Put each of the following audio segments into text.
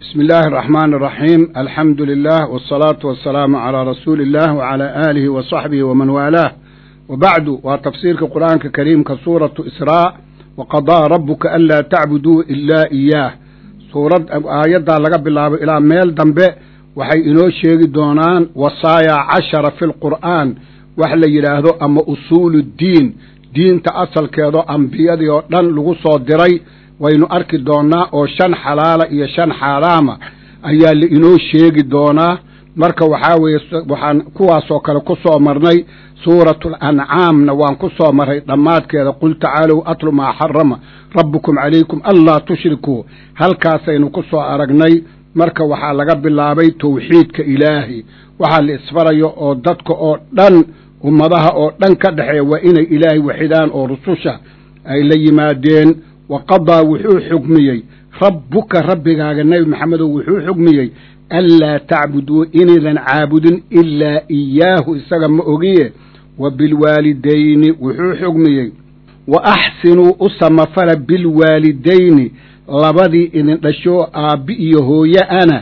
بسم الله الرحمن الرحيم الحمد لله والصلاة والسلام على رسول الله وعلى آله وصحبه ومن والاه وبعد وتفسير القرآن الكريم كسورة إسراء وقضى ربك ألا تعبدوا إلا إياه سورة آيات لقب الله إلى ميل دنبه waxay inoo sheegi doonaan wasaaya cashara fi lqur'aan wax la yidhaahdo ama usuulu ddiin diinta asalkeedo ambiyadii oo dhan lagu soo diray waynu arki doonnaa oo shan xalaala iyo shan xaaraama ayaa la inoo sheegi doonaa marka waxaa weeye waxaan kuwaasoo kale ku soo marnay suuratu lancaamna waan ku soo marray dhammaadkeeda qul tacaalow atlu maa xarama rabbukum calaykum anlaa tushrikuu halkaasaynu ku soo aragnay marka waxaa laga bilaabay tawxiidka ilaahi waxaa la isfarayo oo dadka oo dhan ummadaha oo dhan ka dhexeeya waa inay ilaahay waxidaan oo rususha ay la yimaadeen wa qadaa wuxuu xugmiyey rabbuka rabbigaaga nebi maxamedow wuxuu xugmiyey anlaa tacbuduu inaydan caabudin ilaa iyaahu isaga ma ogiye wa bilwaalidayni wuxuu xugmiyey wa axsinuu u samafala bilwaalidayni labadii idin dhashoo aabbi iyo hooye ana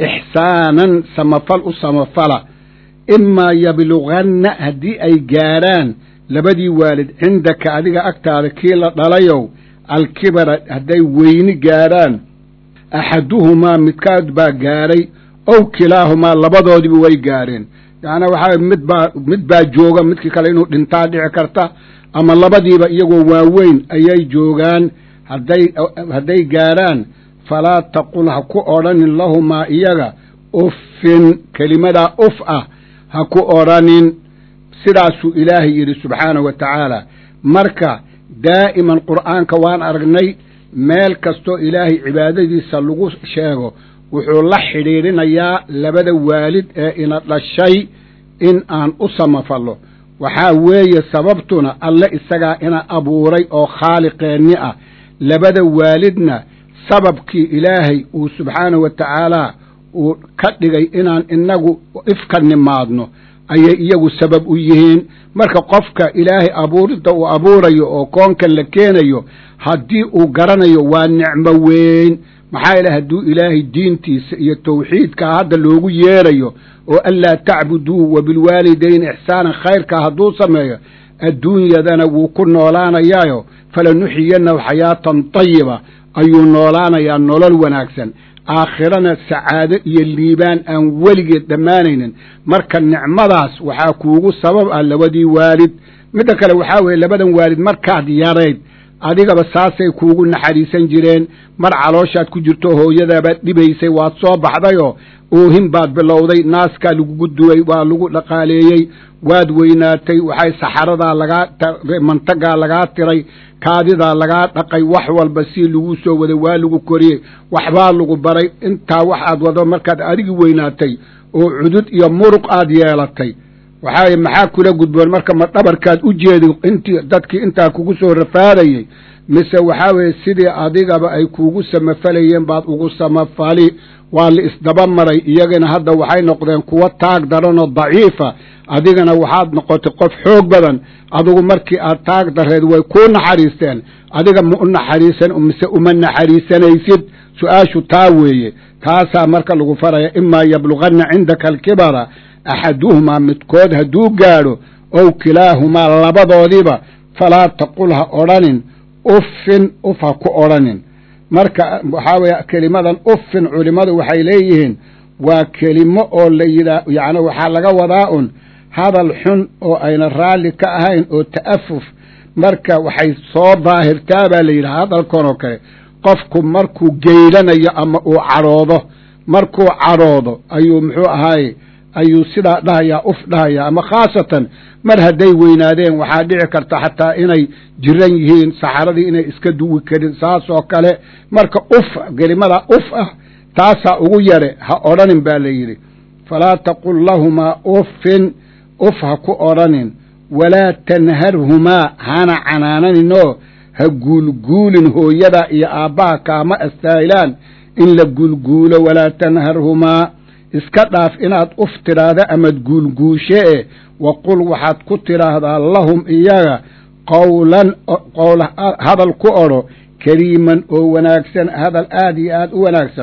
ixsaanan samafal u samafala imaa yabluganna haddii ay gaadhaan labadii waalid cindaka adiga agtaada kii la dhalayow alkibara hadday weyni gaadhaan axaduhumaa midkaad baa gaadhay ow kilaahumaa labadoodiba way gaadheen yacnaa waxaa mid baa mid baa jooga midkii kale inuu dhintaa dhici karta ama labadiiba iyagoo waaweyn ayay joogaan hadday hadday gaadhaan falaa taqul ha ku odhanin lahumaa iyaga uffin kelimadaa uf ah ha ku odhanin sidaasuu ilaahay yidhi subxaanahu wa tacaala marka daa'iman qur'aanka waan aragnay meel kastoo ilaahay cibaadadiisa lagu sheego wuxuu la xidhiidhinayaa labada waalid ee ina dhashay in aan u samafallo waxaa weeye sababtuna alle isagaa ina abuuray oo khaaliqeenni ah labada waalidna sababkii ilaahay uu subxaanahu wa tacaalaa uu ka dhigay inaan inagu ifka nimaadno ayay iyagu sabab u yihiin marka qofka ilaahay abuuridda uu abuurayo oo koonkan la keenayo haddii uu garanayo waa nicmo weyn maxaa yeele hadduu ilaahay diintiisa iyo tawxiidkaa hadda loogu yeerayo oo anlaa tacbuduu wa bilwaalidayni ixsaanan khayrkaa hadduu sameeyo adduunyadana wuu ku noolaanayaayo falanuxiyanahu xayaatan tayiba ayuu noolaanayaa nolol wanaagsan aakhirana sacaado iyo liibaan aan weligeed dhammaanaynin marka nicmadaas waxaa kuugu sabab ah labadii waalid midda kale waxaa weeye labadan waalid markaad yarayd adigaba saasay kuugu naxariisan jireen mar calooshaad ku jirto hooyadaabaad dhibaysay waad soo baxdayoo oohin baad bilowday naaskaa lagugu duway waa lagu dhaqaaleeyey waad weynaatay waxay saxaradaa lagaa mantagaa lagaa tiray kaadidaa lagaa dhaqay wax walba si lagu soo waday waa lagu koriyey waxbaa lagu baray intaa wax aad wado markaad adigi weynaatay oo cudud iyo muruq aad yeelatay waxaa maxaa kula gudboon marka ma dhabarkaad u jeedi intii dadkii intaa kugu soo rafaadayey mise waxaa weeye sidii adigaba ay kuugu samafalayeen baad ugu samafali waa la isdaba maray iyagana hadda waxay noqdeen kuwo taag daranoo daciifa adigana waxaad noqotay qof xoog badan adigu markii aad taag dareed way kuu naxariisteen adiga ma u naxariisan mise uma naxariisanaysid su-aashu taa weeye taasaa marka lagu faraya imaa yabluganna cindaka alkibara axaduhumaa midkood hadduu gaadho ow kilaahumaa labadoodiiba falaa taqul ha odhanin uffin uf ha ku odhanin marka waxaa weeye kelimadan uffin culimmadu waxay leeyihiin waa kelimo oo la yidhaa yacni waxaa laga wadaa un hadal xun oo ayna raalli ka ahayn oo ta'afuf marka waxay soo daahirtaa baa la yidhaha hadalkan oo kale qofku markuu geylanayo ama uu cadhoodo markuu cadhoodo ayuu muxuu ahaaye ayuu sidaa dhahayaa uf dhahayaa ama khaasatan mar hadday weynaadeen waxaa dhici karta xataa inay jiran yihiin saxaradii inay iska duwi karin saas oo kale marka uf kelimada uf ah taasaa ugu yare ha odhanin baa la yidhi falaa taqul lahumaa uffin uf ha ku odhanin walaa tanharhumaa hana canaananinoo ha guulguulin hooyada iyo aabbaha kaama astaahilaan in la guulguulo walaa tanharhumaa iska dhaaf inaad uf tidhaahda amaad guulguushe e wa qul waxaad ku tidhaahdaa lahum iyaga qowlan qowl hadal ku odho kariiman oo wanaagsan hadal aad iyo aad u wanaagsan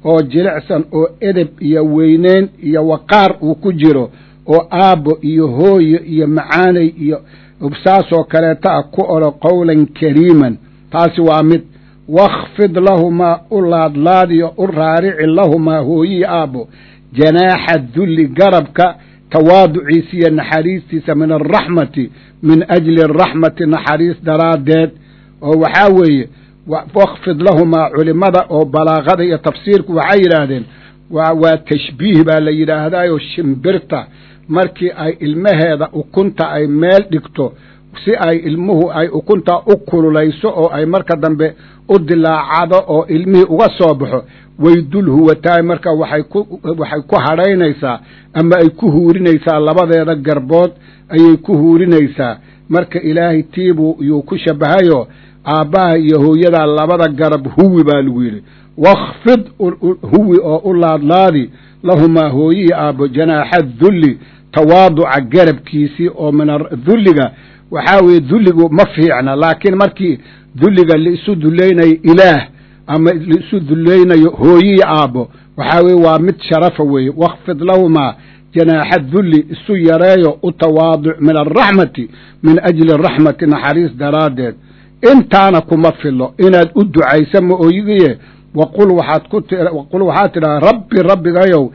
oo jilicsan oo edeb iyo weyneyn iyo waqaar uu ku jiro oo aabbo iyo hooyo iyo macaanay iyo saasoo kaleeta ah ku odho qowlan kariiman taasi waa mid wakhfid lahumaa u laadlaadiyo u raarici lahumaa hooyihi aabbo janaaxa dulli garabka tawaaduciisa iyo naxariistiisa min alraxmati min ajli araxmati naxariis daraaddeed oo waxaa weeye wakhfid lahumaa culimmada oo balaaqada iyo tafsiirku waxay yidhaahdeen waa tashbiih baa la yidhaahdaayoo shimbirta markii ay ilmaheeda ukunta ay meel dhigto si ay ilmuhu ay ukuntaa u kululayso oo ay marka dambe u dilaacado oo ilmihii uga soo baxo way dul huwataay marka waxay ku waxay ku hadhaynaysaa ama ay ku huurinaysaa labadeeda garbood ayay ku huurinaysaa marka ilaahay tiibuu yuu ku shabahayo aabbaha iyo hooyadaa labada garab huwi baa lagu yidhi wakhfid huwi oo u laadlaadi lahumaa hooyihii aabbo janaaxa dulli tawaaduca garabkiisii oo min dulliga waxaa weeye dulligu ma fiicna laakiin markii dulliga laisu dullaynayo ilaah ama laisu dullaynayo hooyihii aabbo waxaa weye waa mid sharafa weeye wakhfid lahumaa janaaxa dulli isu yareeyo u tawaaduc min alraxmati min ajli araxmati naxariis daraaddeed intaana kuma filo inaad u ducaysa ma oyigiye waqul waxaad ku waqul waxaad tidhaha rabbi rabbigayow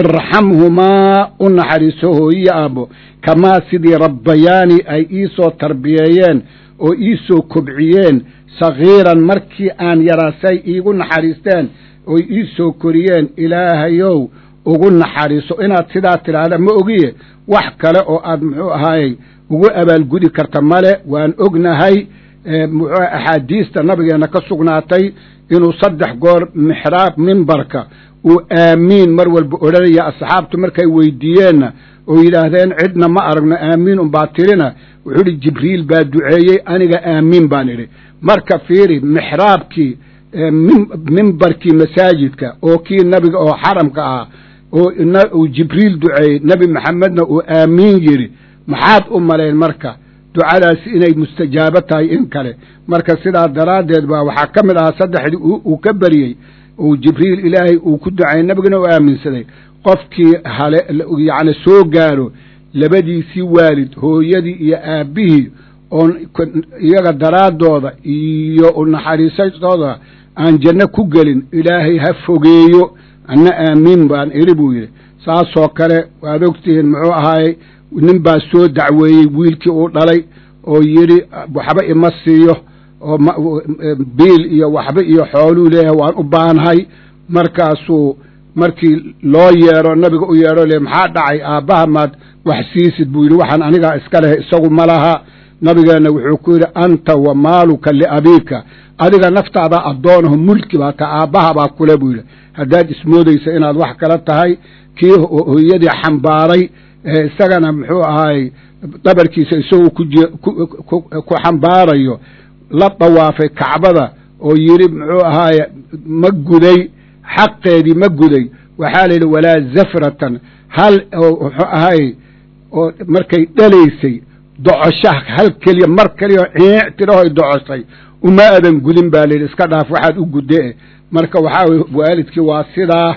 irxamhumaa u naxariiso hooyiyi aabbo kamaa sidii rabbayaani ay iisoo tarbiyeeyeen oo iisoo kobciyeen sagiiran markii aan yaraasay iigu naxariisteen oy iisoo koriyeen ilaahayow ugu naxariiso inaad sidaa tidhaahda ma ogiye wax kale oo aad muxuu ahaayey ugu abaalgudi karta male waan ognahay muxuu axaadiista nabigeenna ka sugnaatay inuu saddex goor mixraab mimbarka uu aamiin mar walba odhanaya asxaabtu markay weydiiyeenna oo yidhaahdeen cidna ma aragno aamiin unbaa tirina wuxuu idhi jibriil baa duceeyey aniga aamiin baan idhi marka fiiri mixraabkii mimbarkii masaajidka oo kii nabiga oo xaramka ah oo uu jibriil duceeyey nebi maxamedna uu aamiin yidhi maxaad u malayn marka ducadaasi inay mustajaabo tahay in kale marka sidaa daraaddeed baa waxaa ka mid ahaa saddexdii uu ka beriyey uu jibriil ilaahay uu ku ducayey nebigana u aaminsaday qofkii hale yacni soo gaaro labadiisii waalid hooyadii iyo aabbihii oon iyaga daraaddooda iyo naxariisatooda aan janno ku gelin ilaahay ha fogeeyo anna aamiin baan idhi buu yidhi saasoo kale waad ogtihiin muxuu ahaayey nin baa soo dacweeyey wiilkii uu dhalay oo yidhi waxba ima siiyo oo biil iyo waxba iyo xooluu leeyahay waan u baanahay markaasuu markii loo yeedho nabiga u yeedho le maxaa dhacay aabbaha maad wax siisid buu yidhi waxaan anigaa iska lehay isagu ma laha nabigeenna wuxuu ku yidhi anta wa maaluka liabiika adiga naftaada addoonaho mulki baa ta aabbaha baa kule buu yidhi haddaad ismoodaysa inaad wax kala tahay kii hooyadii xambaaray isagana muxuu ahaayey dhabarkiisa isagoo ku xambaarayo la dawaafay kacbada oo yidhi muxuu ahaaye ma guday xaqeedii ma guday waxaa la yidhi walaa zafratan hal muxuu ahaayey oo markay dhalaysay docosha hal keliya mar keliya ciic tidhahoy docoshay uma adan gudin baa layidhi iska dhaaf waxaad u gudde marka waxaa weye waalidkii waa sidaa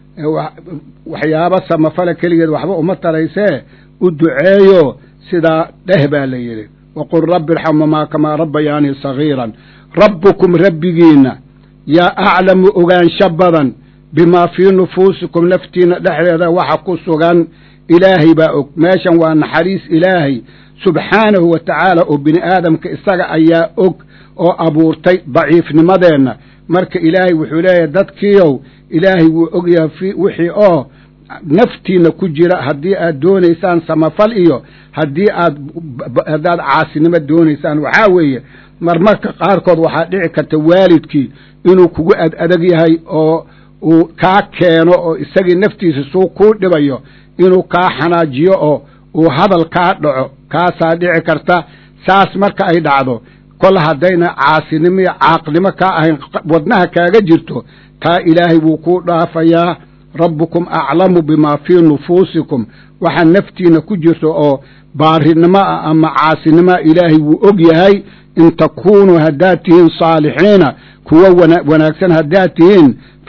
waxyaabo samafale keligeed waxba uma taraysee u duceeyo sidaa dheh baa la yidhi waqul rabbi irxamhumaa kamaa rabbayaanii sagiiran rabbukum rabbigiinna yaa aclamu ogaansho badan bimaa fii nufuusikum naftiinna dhexdeeda waxa ku sugan ilaahay baa og meeshan waa naxariis ilaahay subxaanahu wa tacaala oo bini aadamka isaga ayaa og oo abuurtay daciifnimadeenna marka ilaahay wuxuu leeyahay dadkiiow ilaahay wuu ogyahay wixii oo naftiinna ku jira haddii aad doonaysaan samafal iyo haddii aad haddaad caasinimo doonaysaan waxaa weeye marmarka qaarkood waxaa dhici karta waalidkii inuu kugu ad adag yahay oo uu kaa keeno oo isagii naftiisa suu kuu dhibayo inuu kaa xanaajiyo oo uu hadal kaa dhaco kaasaa dhici karta saas marka ay dhacdo kol haddayna caasinimo iyo caaqnimo kaa ahayn wadnaha kaaga jirto taa ilaahay wuu kuu dhaafayaa rabbukum aclamu bimaa fii nufuusikum waxa naftiina ku jirto oo baarinimo ah ama caasinimoa ilaahay wuu og yahay in takuunuu haddaad tihiin saalixiina kuwa wanaagsan haddaad tihiin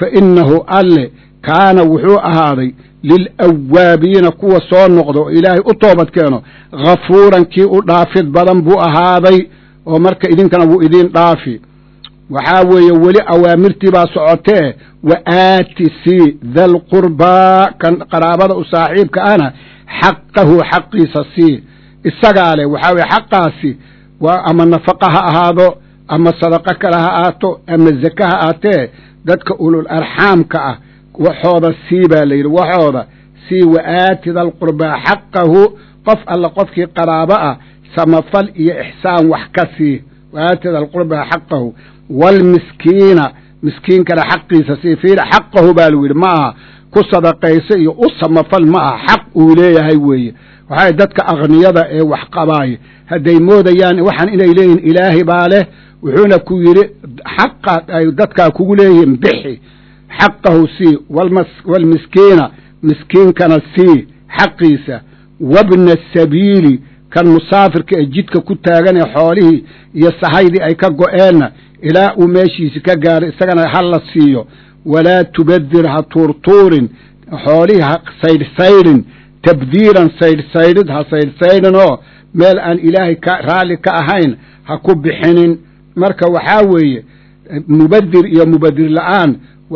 fa innahu alle kaana wuxuu ahaaday lilawaabiina kuwa soo noqdo oo ilaahay u toobad keeno ghafuuran kii u dhaafid badan buu ahaaday oo marka idinkana wuu idiin dhaafi waxaa weeye weli awaamirtii baa socotee wa aati sii dalqurbaa kan qaraabada u saaxiibka ahna xaqahu xaqiisa sii isagaa leh waxaa weye xaqaasi waa ama nafaqa ha ahaado ama sadaqo kale ha ahaato ama zake ha aatee dadka ulul arxaamka ah waxooda sii baa la yidhi waxooda sii wa aati dalqurbaa xaqahu qof alla qofkii qaraabo ah samafal iyo ixsaan wax ka sii wa aati dalqurbaa xaqahu waalmiskiina miskiinkana xaqiisa sii fiira xaqahu baa lagu yidhi ma aha ku sadaqayso iyo u samafal ma aha xaq uu leeyahay weeye waxay dadka akhniyada ee wax qabaaya hadday moodayaan waxaan inay leeyihin ilaahay baa leh wuxuuna ku yidhi xaqa ay dadkaa kugu leeyihiin bixi xaqahu sii waalmiskiina miskiinkana sii xaqiisa wabna sabiili kan musaafirka ee jidka ku taagan ee xoolihii iyo sahaydii ay ka go'eenna ilaa uu meeshiisi ka gaaro isagana ha la siiyo walaa tubadir ha tuurtuurin xoolihii ha saydhsaydhin tabdiiran saydhsaydhid ha saydhsaydhin oo meel aan ilaahay ka raalli ka ahayn ha ku bixinin marka waxaa weeye mubadir iyo mubadir la'aan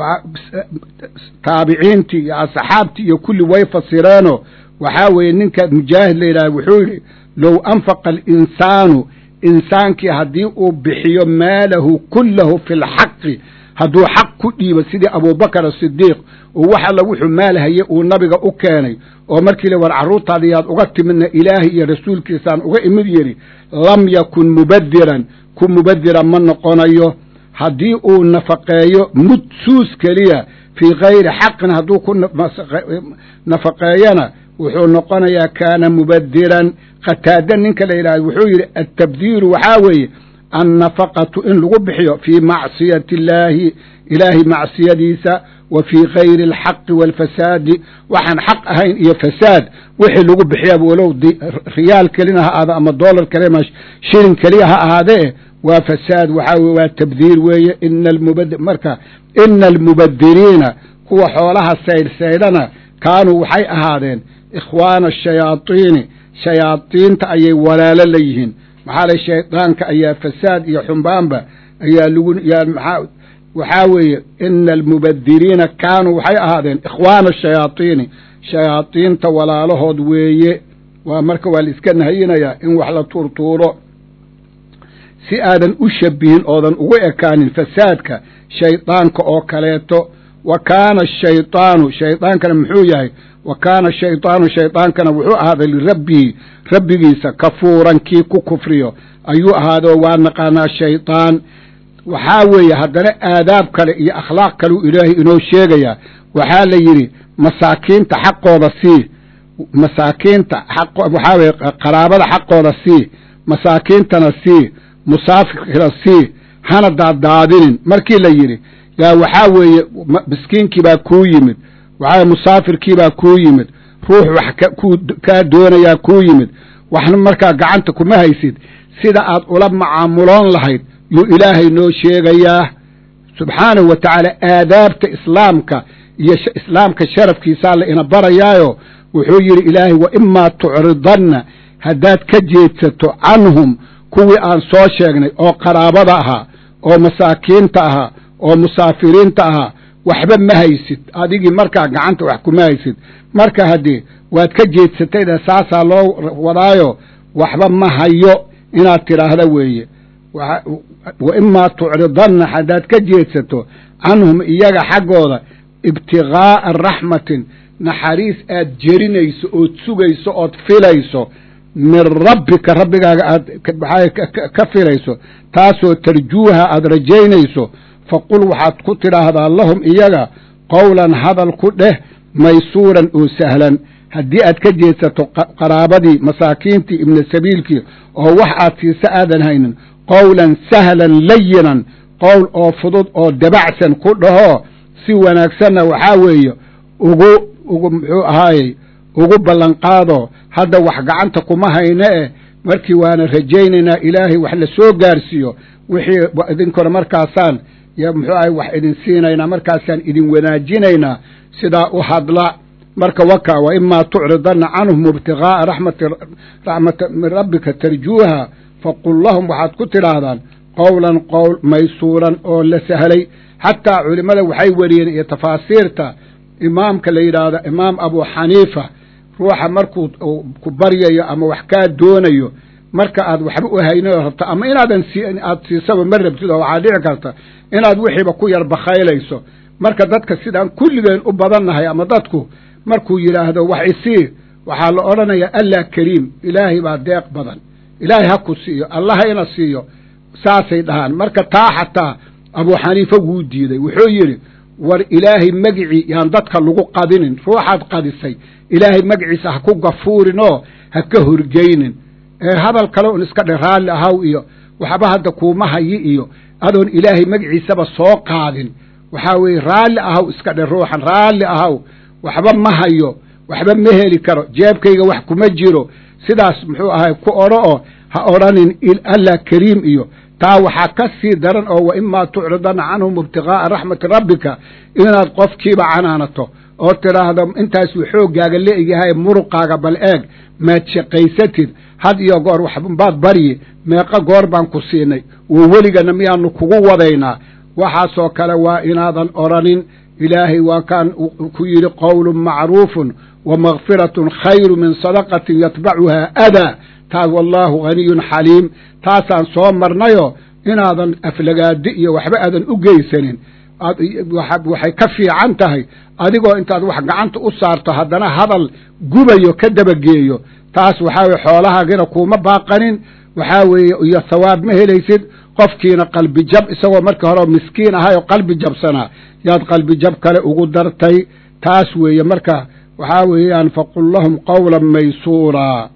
taabiciintii iyo asxaabtii iyo kulli way fasireenoo waxaa weeye ninka mujaahid la yidhaha wuxuu yidhi low anfaqa alinsaanu insaankii haddii uu bixiyo maalahu kullahu fi lxaqi hadduu xaq ku dhiibo sidii abuubakar asidiiq oo wax alla wuxuu maal haye uu nabiga u keenay oo markii la war carruurtaada yaad uga timidna ilaahay iyo rasuulkiisaan uga imid yidhi lam yakun mubadiran ku mubadira ma noqonayo haddii uu nafaqeeyo mud suus keliya fii kayri xaqin hadduu ku nafaqeeyana wuxuu noqonayaa kaana mubadiran qataada ninka la yidhahdo wuxuu yidhi altabdiiru waxaa weeye annafaqatu in lagu bixiyo fii macsiyati illaahi ilaahay macsiyadiisa wa fii kayri alxaqi waalfasaadi waxaan xaq ahayn iyo fasaad wixii lagu bixiyaba walow riyaal kelina ha ahaado ama dollar keli ama shilin keliya ha ahaadee waa fasaad waxaa weye waa tabdiir weeye ina almubad marka ina almubadiriina kuwa xoolaha saydhsaydhana kaanuu waxay ahaadeen ikhwaana ashayaadiini shayaadiinta ayay walaalo la yihiin maxaa lay shaydaanka ayaa fasaad iyo xumbaanba ayaa lagu maa waxaa weeye ina almubadiriina kaanuu waxay ahaadeen ikhwaana ashayaadiini shayaadiinta walaalahood weeye waa marka waa la iska nahayinayaa in wax la tuurtuuro si aadan u shabihin oodan ugu ekaanin fasaadka shaydaanka oo kaleeto wa kaana ashaydaanu shaydaankana muxuu yahay wa kaana shaydaanu shaydaankana wuxuu ahaaday lirabbihi rabbigiisa kafuuran kii ku kufriyo ayuu ahaaday oo waa naqaanaa shaydaan waxaa weeye haddana aadaab kale iyo akhlaaq kaleu ilaahay inoo sheegayaa waxaa la yidhi masaakiinta xaqooda sii masaakiinta xaq waxaa weye qaraabada xaqooda sii masaakiintana sii musaafirkana sii hana daaddaadinin markii la yidhi yaa waxaa weeye miskiinkii baa kuu yimid waxaa musaafirkii baa kuu yimid ruux wax kaa doonayaa kuu yimid waxna markaa gacanta kuma haysid sida aad ula macaamuloon lahayd yuu ilaahay noo sheegayaa subxaanahu wa tacaala aadaabta islaamka iyo islaamka sharafkiisaa la ina barayaayo wuxuu yidhi ilaahay wa imaa tucridanna haddaad ka jeedsato canhum kuwii aan soo sheegnay oo qaraabada ahaa oo masaakiinta ahaa oo musaafiriinta ahaa waxba ma haysid adigii markaa gacanta wax kuma haysid marka haddii waad ka jeedsatayda saasaa loo wadaayo waxba ma hayo inaad tidhaahda weeye wa imaa tucridanna haddaad ka jeedsato canhum iyaga xaggooda ibtighaa'a raxmatin naxariis aad jerinayso ood sugayso ood filayso min rabbika rabbigaaga aad ka filayso taasoo tarjuuha aad rajaynayso faqul waxaad ku tidhaahdaa lahum iyaga qowlan hadal ku dheh maysuuran oo sahlan haddii aad ka jeedsato qaraabadii masaakiintii ibna sabiilkii oo wax aad siisa aadan haynin qowlan sahlan layinan qowl oo fudud oo dabacsan ku dhahoo si wanaagsanna waxaa weeye ugu ugu muxuu ahaayey ugu ballanqaado hadda wax gacanta kuma hayne eh markii waana rajaynaynaa ilaahay wax la soo gaarsiiyo wixii idinkore markaasaan muxuu ahay wax idin siinaynaa markaasaan idin wanaajinaynaa sidaa u hadla marka waka wa imaa tucridana canhum ibtigaaa raxmati raxmata min rabbika tarjuuha faqul lahum waxaad ku tidhaahdaan qowlan qowl maysuuran oo la sahlay xataa culimmada waxay wariyeen iyo tafaasiirta imaamka la yidhaahdo imaam abu xaniifa ruuxa markuu ku baryayo ama wax kaa doonayo marka aad waxba u haynin oo rabto ama inaadan aad siisaba ma rabtid oo waxaa dhici karta inaad wixiiba ku yar bakhaylayso marka dadka sidaan kulligeen u badannahay ama dadku markuu yidhaahdo wax isii waxaa la odhanayaa allah kariim ilaahay baa deeq badan ilaahay ha ku siiyo allaha ina siiyo saasay dhahaan marka taa xataa abuu xaniifa wuu diiday wuxuu yidhi war ilaahay magicii yaan dadka lagu qadinin ruuxaad qadisay ilaahay magaciisa ha ku gafuurin oo ha ka horgeynin ee hadal kale un iska dhe raalli ahaw iyo waxba hadda kuuma hayi iyo adoon ilaahay magaciisaba soo qaadin waxaa weeye raalli ahaw iska dhe ruuxan raalli ahaw waxba ma hayo waxba ma heli karo jeebkayga wax kuma jiro sidaas muxuu ahay ku odho oo ha odhanin allah kariim iyo taa waxaa ka sii daran oo wa imaa tucridana canhum ibtigaaa raxmati rabbika inaad qofkiiba canaanato oo tidhaahdo intaasuu xooggaaga leegyahay muruqaaga bal eeg maad shaqaysatid had iyo goor waxbaad baryi meeqa goor baan ku siinay wo weligana miyaanu kugu wadaynaa waxaasoo kale waa inaadan odhanin ilaahay waa kaan ku yidhi qowlun macruufun wa makfiratun khayru min sadaqatin yatbacuhaa adaa taas wallaahu haniyun xaliim taasaan soo marnayo inaadan aflagaadi iyo waxba aadan u geysanin waxay ka fiican tahay adigoo intaad wax gacanta u saarto haddana hadal gubayo ka dabageeyo taas waxaa weye xoolahaagina kuuma baaqanin waxaa weeye iyo thawaab ma helaysid qofkiina qalbi jab isagoo markii hore miskiin ahay oo qalbi jabsanaa yaad qalbi jab kale ugu dartay taas weeye marka waxaa weeyaan faqul lahum qowlan maysuuraa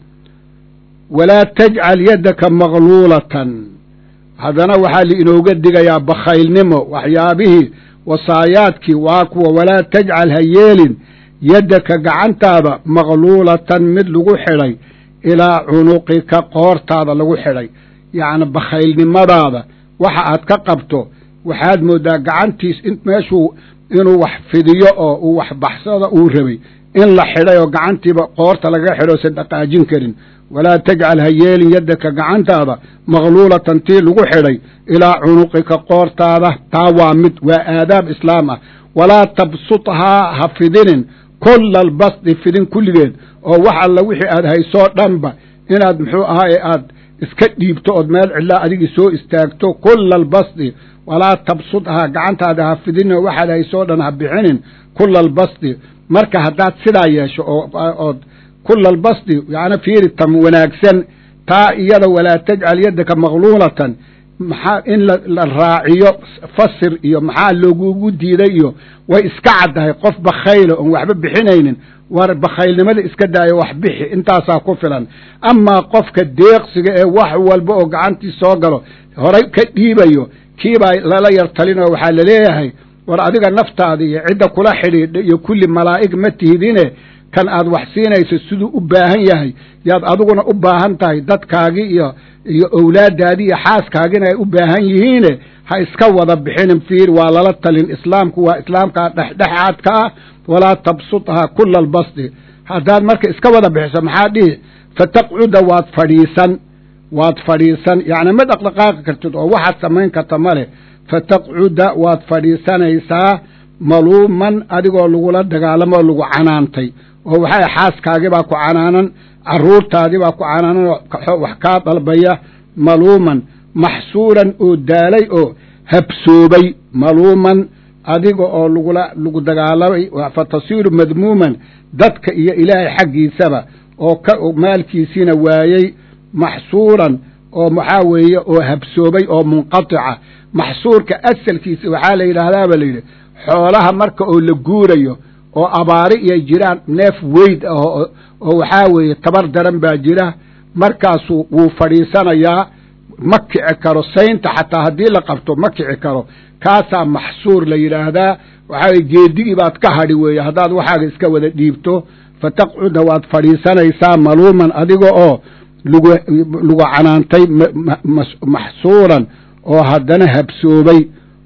walaa tajcal yaddaka magluulatan haddana waxaa liinooga digayaa bakhaylnimo waxyaabihii wasaayaadkii waa kuwa walaa tajcal ha yeelin yaddaka gacantaada magluulatan mid lagu xidhay ilaa cunuqika qoortaada lagu xidhay yacni bakhaylnimadaada waxa aad ka qabto waxaad mooddaa gacantiis meeshuu inuu wax fidiyo oo uu wax baxsada uu rabay in la xidhay oo gacantiiba qoorta lagaga xidho osan dhaqaajin karin walaa tajcal ha yeelin yaddaka gacantaada magluulatan tii lagu xidhay ilaa cunuqika qoortaada taa waa mid waa aadaab islaam ah walaa tabsuthaa ha fidinin kulla albasdi fidin kulligeed oo wax alla wixii aad haysoo dhanba inaad muxuu ahaaye aad iska dhiibto ood meel cidlaa adigii soo istaagto kulla albasdi walaa tabsuthaa gacantaada ha fidinin oo waxaad haysoo dhan ha bixinin kulla albasdi marka haddaad sidaa yeesho oood kula albasdi yani fiiri tam wanaagsan taa iyada walaa tajcal yaddaka magluulatan maxaa in la raaciyo fasir iyo maxaa loogugu diiday iyo way iska caddahay qof bakhayla oon waxba bixinaynin war bakhaylnimada iska daayo wax bixi intaasaa ku filan amaa qofka deeqsiga ee wax walba oo gacantii soo galo horay ka dhiibayo kiibaa lala yar talinoo waxaa laleeyahay war adiga naftaada iyo cidda kula xidhiidha iyo kulli malaa'ig ma tihidine kan aad wax siinayso siduu u baahan yahay yaad adiguna u baahan tahay dadkaagii iyo iyo owlaaddaadii iyo xaaskaagina ay u baahan yihiine ha iska wada bixinin fiir waa lala talin islaamku waa islaamkaa dhexdhexaadka ah walaa tabsuthaa kula albasdi haddaad marka iska wada bixiso maxaa dhihi fataqcuda waad fadhiisan waad fadhiisan yacni ma dhaqdhaqaaqi kartid oo waxaad samayn karta ma leh fataqcuda waad fadhiisanaysaa maluuman adigoo lagula dagaalamoo lagu canaantay oo waxaa xaaskaagii baa ku canaanan carruurtaadii baa ku canaanan oo wax kaa dalbaya maluuman maxsuuran oo daalay oo habsoobay maluuman adiga oo lagula lagu dagaalamay fa tasiiru madmuuman dadka iyo ilaahay xaggiisaba oo ka maalkiisiina waayey maxsuuran oo maxaa weeye oo habsoobay oo munqatica maxsuurka asalkiisa waxaa la yidhaahdaa ba la yidhi xoolaha marka oo la guurayo oo abaari iyo jiraan neef weyd ah oo waxaa weeye tabar daran baa jira markaasuu wuu fadhiisanayaa ma kici karo saynta xataa haddii la qabto ma kici karo kaasaa maxsuur la yidhaahdaa waxaa weye geedigii baad ka hadhi weeye haddaad waxaaga iska wada dhiibto fataqcuda waad fadhiisanaysaa maluuman adiga oo lagu lagu canaantay maxsuuran oo haddana habsoobay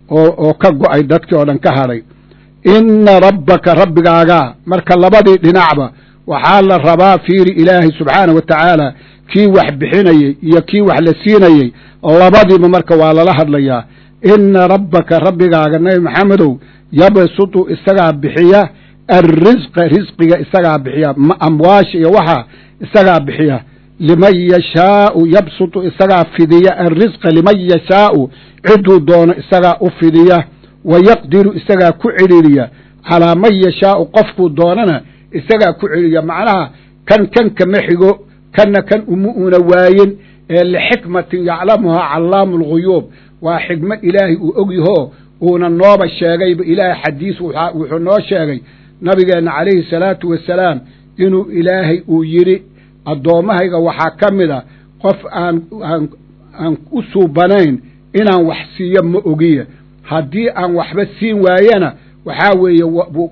oo oo ka go'ay dadkii oo dhan ka hadhay inna rabbaka rabbigaagaa marka labadii dhinacba waxaa la rabaa fiiri ilaahay subxaanah wa tacaala kii wax bixinayey iyo kii wax la siinayey labadiiba marka waa lala hadlayaa inna rabbaka rabbigaaga nabi maxamedow yabsutu isagaa bixiya alrisqa risqiga isagaa bixiya amwaasha iyo waxa isagaa bixiya liman yashaau yabsutu isagaa fidiya alrisqa liman yashaau ciduu doono isagaa u fidiya wa yaqdiru isagaa ku celiliya calaa man yashaau qofkuu doonana isagaa ku celiya macnaha kan kan kama xigo kanna kan uma una waayin ee lixikmatin yaclamuhaa callaamu lguyuub waa xikmo ilaahay uu ogyahoo uuna nooba sheegayba ilaahay xadiis wuxuu noo sheegay nabigeenna calayhi salaatu wasalaam inuu ilaahay uu yidhi addoommahayga waxaa ka mid a qof aan aan aan u suubanayn inaan wax siiyo ma ogiya haddii aan waxba siin waayana waxaa weeye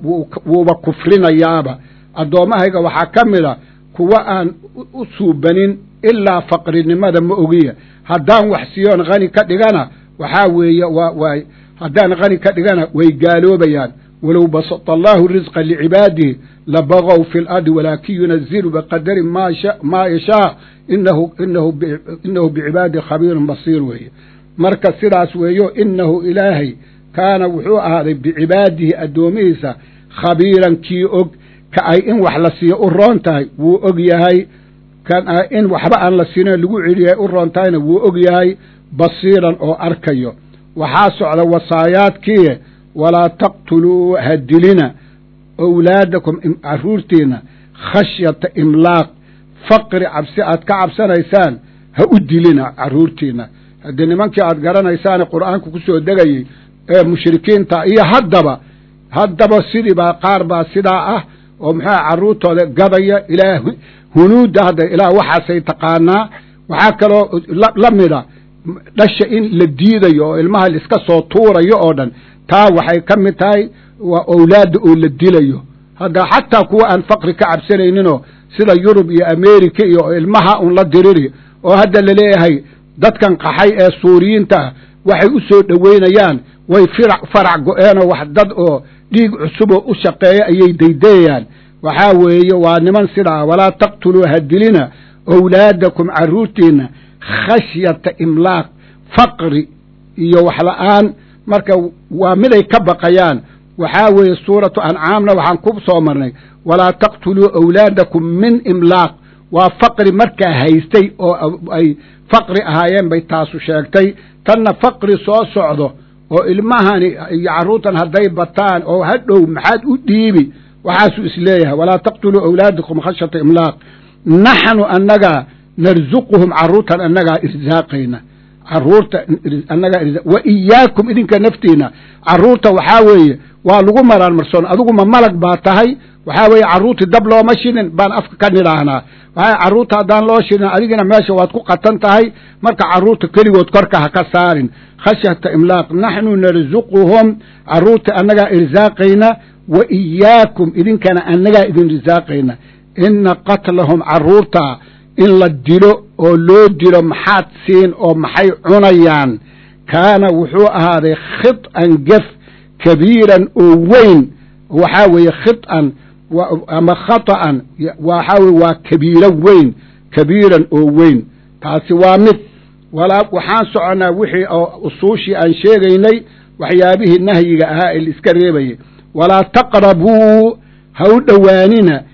wuuba kufrinayaaba addoommahayga waxaa ka mid a kuwa aan u suubanin ilaa faqrinimada ma ogiya haddaan wax siiyoon khani ka dhigana waxaa weeye waa waay haddaan khani ka dhigana way gaaloobayaan walow basata allaahu risqa licibaadihi labagow fi lardi walaakin yunazilu biqadarin maa yashaa inahu inahu inahu bicibaadihi khabiirun basiir weeye marka sidaas weeyo inahu ilaahay kaana wuxuu ahaaday bicibaadihi addoomihiisa khabiiran kii og ka ay in wax la siiyo u roon tahay wuu og yahay kan in waxba aan la siino lagu celiyahay u roon tahayna wuu og yahay basiiran oo arkayo waxaa socda wasaayaadkiie walaa taqtuluu ha dilina owlaadakum carruurtiinna khashyata imlaaq faqri cabsi aad ka cabsanaysaan ha u dilina carruurtiinna haddii nimankii aad garanaysaane qur'aanka ku soo degayey ee mushrikiinta iyo haddaba haddaba sidii baa qaar baa sidaa ah oo muxuuha carruurtooda gadaya ilaa hunuudda hadda ilaa waxaasay taqaanaa waxaa kaloo la mida dhasha in la diidayo oo ilmaha laiska soo tuurayo oo dhan taa waxay ka mid tahay waa owlaadda oo la dilayo hadda xataa kuwa aan faqri ka cabsanayninoo sida yurub iyo america iyo ilmaha un la diriri oo hadda laleeyahay dadkan qaxay ee suuriyiinta ah waxay u soo dhoweynayaan way farac go-eenoo wax dad oo dhiig cusuboo u shaqeeya ayay daydayayaan waxaa weeye waa niman sidaa walaa taqtuluu ha dilina owlaadakum carruurtiinna khashyata imlaaq faqri iyo waxla'aan marka waa miday ka baqayaan waxaa weeye suuratu ancaamna waxaan ku soo marnay walaa taqtuluu owlaadakum min imlaaq waa faqri markaa haystay oo ay faqri ahaayeen bay taasu sheegtay tanna faqri soo socdo oo ilmahani iyo carruurtan hadday bataan oo hadhow maxaad u dhiibi waxaasuu isleeyahay walaa taqtuluu owlaadakum khashyata imlaaq naxnu annagaa narsuquhum carruurtan annagaa irsaaqayna carruurta annagaa wa iyaakum idinka naftiina carruurta waxaa weeye waa lagu maraan marsoon adiguma malag baa tahay waxaa weeye carruurtii dab looma shidin baan afka ka nidhaahnaa waxaa carruurta haddaan loo shidin adigina meesha waad ku qatan tahay marka carruurta keligood korka ha ka saarin khashyata imlaaq naxnu narsuquhum carruurta annagaa irsaaqayna wa iyaakum idinkana annagaa idin irsaaqayna ina qatlahum carruurta in la dilo oo loo dilo maxaad siin oo maxay cunayaan kaana wuxuu ahaaday khid'an gef kabiiran oo weyn waxaa weeye khid'an ama khata'an waxaa weye waa kabiiro weyn kabiiran oo weyn taasi waa mid walaa waxaan soconnaa wixii oo usuushii aan sheegaynay waxyaabihii nahyiga ahaa ee la iska reebayay walaa taqrabuu ha u dhowaanina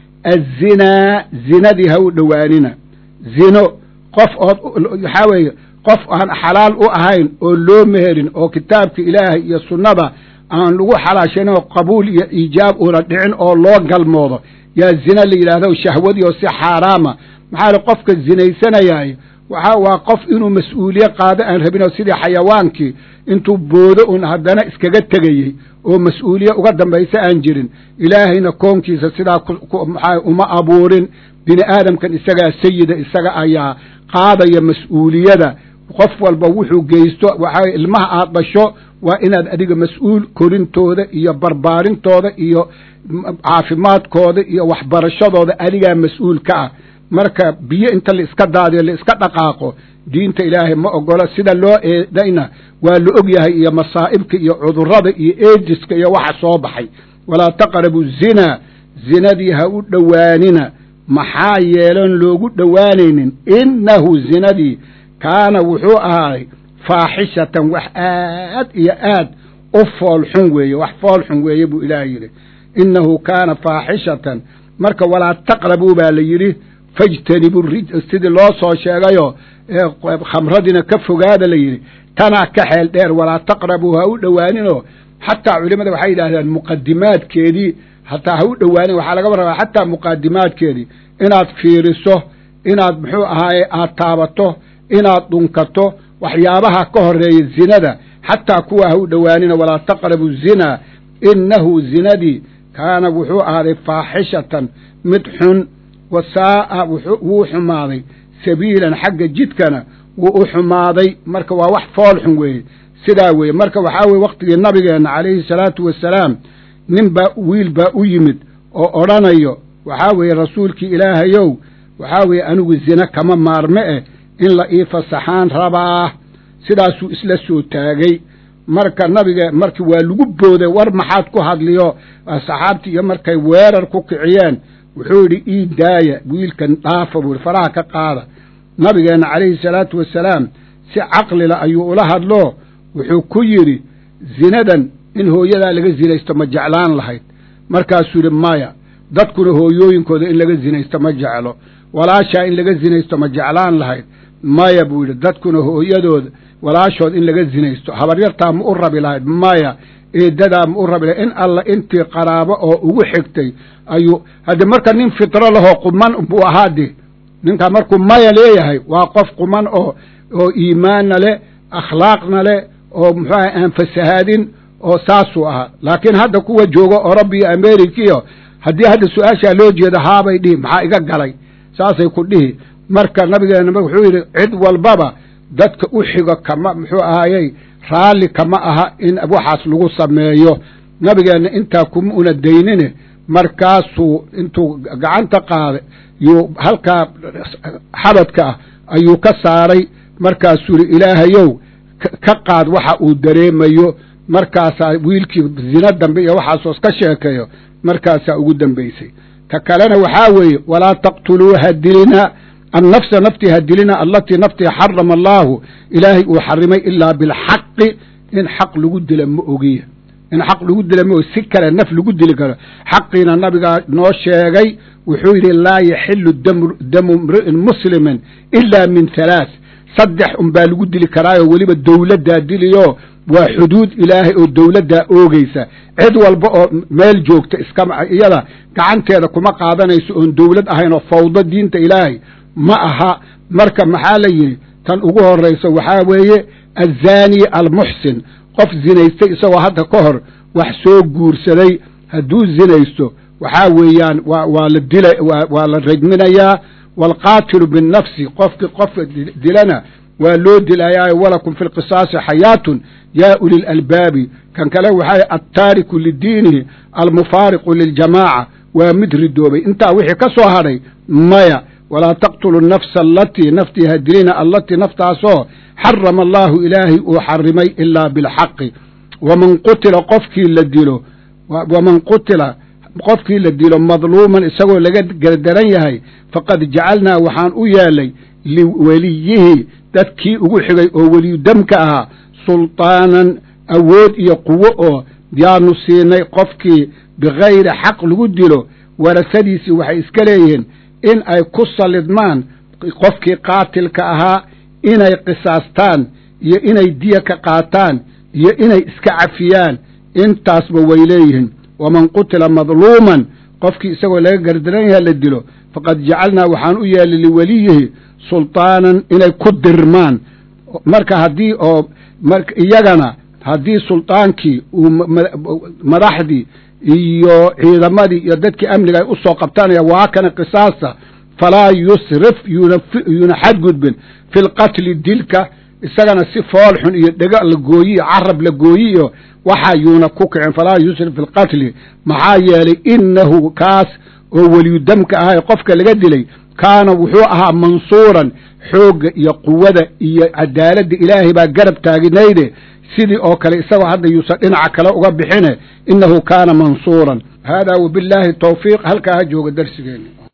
azinaa zinadii ha u dhowaanina zino qof ood waxaa weeye qof aan xalaal u ahayn oo loo meherin oo kitaabka ilaahay iyo sunnada aan lagu xalaashanin oo qabuul iyo iijaab uuna dhicin oo loo galmoodo yaa zina la yidhaahdo shahwadii oo si xaaraama maxaa le qofka zinaysanayaayo waxa waa qof inuu mas-uuliye qaado aan rabin oo sidii xayawaankii intuu boodo un haddana iskaga tegayey oo mas-uuliye uga dambaysa aan jirin ilaahayna koonkiisa sidaa maxaa uma abuurin bini aadamkan isagaa sayida isaga ayaa qaadaya mas-uuliyada qof walba wuxuu geysto waxaa ilmaha aad dhasho waa inaad adiga mas-uul korintooda iyo barbaarintooda iyo caafimaadkooda iyo waxbarashadooda adigaa mas-uul ka ah marka biyo inta la iska daadiyo la iska dhaqaaqo diinta ilaahay ma ogolo sida loo eedayna waa la og yahay iyo masaa'ibka iyo cudurrada iyo eediska iyo waxa soo baxay walaa taqrabu zinaa zinadii ha u dhowaanina maxaa yeelan loogu dhowaanaynin innahu zinadii kaana wuxuu ahaaday faaxishatan wax aad iyo aad u foolxun weeye wax foolxun weeye buu ilaahay yidhi innahu kaana faaxishatan marka walaa taqrabuu baa la yidhi fajtanibu rij sidii loo soo sheegayo khamradina ka fogaada la yidhi tanaa ka xeel dheer walaa taqrabuu ha u dhowaaninoo xataa culimmada waxay yidhaahdeen muqadimaadkeedii hataa ha u dhowaanin waxaa laga rabaa xataa muqadimaadkeedii inaad fiiriso inaad muxuu ahaaye aad taabato inaad dhunkato waxyaabaha ka horeeya zinada xataa kuwa ha u dhowaanina walaa taqrabu zinaa innahu zinadii kaana wuxuu ahaaday faaxishatan mid xun wa saa'a wuu xumaaday sabiilan xagga jidkana wuu u xumaaday marka waa wax fool xun weeye sidaa weeye marka waxaa weye wakhtigii nabigeenna calayhi salaatu wasalaam nin baa wiil baa u yimid oo odhanayo waxaa weeye rasuulkii ilaahayow waxaa weeye anigu zine kama maarme eh in la ii fasaxaan rabaa sidaasuu isla soo taagay marka nabiga markii waa lagu booday war maxaad ku hadliyo saxaabtii iyo markay weerar ku kiciyeen wuxuu yidhi ii daaya wiilkan dhaafa buu yidhi faraha ka qaada nabigeenna calayhi salaatu wasalaam si caqlila ayuu ula hadlo wuxuu ku yidhi zinadan in hooyadaa laga zinaysto ma jeclaan lahayd markaasuu yidhi maya dadkuna hooyooyinkooda in laga zinaysto ma jeclo walaashaa in laga zinaysto ma jeclaan lahayd maya buu yidhi dadkuna hooyadooda walaashood in laga zinaysto habaryartaa ma u rabi lahayd maya eedadaa ma u rabi lahayd in alla intii qaraabo oo ugu xigtay ayuu hadde marka nin fitro lahoo quman buu ahaa de ninkaa markuu maya leeyahay waa qof quman oo oo iimaanna le akhlaaqna le oo muxuu aha aan fasahaadin oo saasuu ahaa laakiin hadda kuwa jooga oroba iyo amerikiyo haddii hadda su-aashaa loo jeedo haabay dhihi maxaa iga galay saasay ku dhihi marka nabigeena wuxuu yidhi cid walbaba dadka u xigo kama muxuu ahaayey raalli kama aha in waxaas lagu sameeyo nabigeenna intaa kuma una daynine markaasuu intuu gacanta qaaday yuu halkaa xabadka ah ayuu ka saaray markaasuu yidhi ilaahayow ka qaad waxa uu dareemayo markaasaa wiilkii zina dambe iyo waxaasoos ka sheekeeyo markaasaa ugu dambaysay ka kalena waxaa weeye walaa taqtuluu hadilina annafsa naftii hadilina allatii naftii xarama allaahu ilaahay uu xarimay ilaa bilxaqi in xaq lagu dila ma ogiya in xaq lagu dila ma ogi si kale naf lagu dili karo xaqiina nabigaa noo sheegay wuxuu yidhi laa yaxilu damu imri'in muslimin ilaa min halaath saddex unbaa lagu dili karaayoo weliba dowladdaa diliyo waa xuduud ilaahay oo dowladdaa oogeysa cid walba oo meel joogta iskama iyada gacanteeda kuma qaadanayso oon dowlad ahayn oo fawdo diinta ilaahay ma aha marka maxaa la yidhi tan ugu horrayso waxaa weeye azzaani almuxsin qof zinaystay isagoo hadda ka hor wax soo guursaday hadduu zinaysto waxaa weeyaan wa waa la dila waa la rajminayaa waalqaatilu binnafsi qofki qofka dilana waa loo dilayaa walakum fi lqisaasi xayaatun yaa uli lalbaabi kan kale waxaa attaariku lidiinihi almufaariqu liljamaaca waa mid ridoobay intaa wixii ka soo hadhay maya walaa taqtulu nafsa alatii naftii hadilina allatii naftaasoo xarama allaahu ilaahay uu xarimay ilaa bilxaqi waman qutila qofkii la dilo waman qutila qofkii la dilo madluuman isagoo laga gardaran yahay faqad jacalnaa waxaan u yeelay liweliyihi dadkii ugu xigay oo weliyudamka ahaa sultaanan awood iyo quwo oo yaanu siinay qofkii bikayri xaq lagu dilo warasadiisii waxay iska leeyihiin in ay ku sallidmaan qofkii qaatilka ahaa inay qisaastaan iyo inay diya ka qaataan iyo inay iska cafiyaan intaasba way leeyihiin waman qutila madluuman qofkii isagoo laga gardaran yaha la dilo faqad jacalnaa waxaan u yeelay liweliyihi sultaanan inay ku dirmaan marka haddii oo iyagana haddii sultaankii uu madaxdii iyo ciidamadii iyo dadkii amniga ay u soo qabtanaya waa kana qisaasta falaa yusrif yuuna xadgudbin fi lqatli dilka isagana si fool xun iyo dhega la gooyi iyo carab la gooyi iyo waxa yuuna ku kicin falaa yusrif fi lqatli maxaa yeelay inahu kaas oo weliyudamka ahay qofka laga dilay kaana wuxuu ahaa mansuuran xoogga iyo quwada iyo cadaaladda ilaahay baa garab taaginayde sidii oo kale isagoo hadda yuusan dhinaca kale uga bixine innahu kaana mansuuran haadaa wabillaahi tawfiiq halkaa ha jooga darsigeeni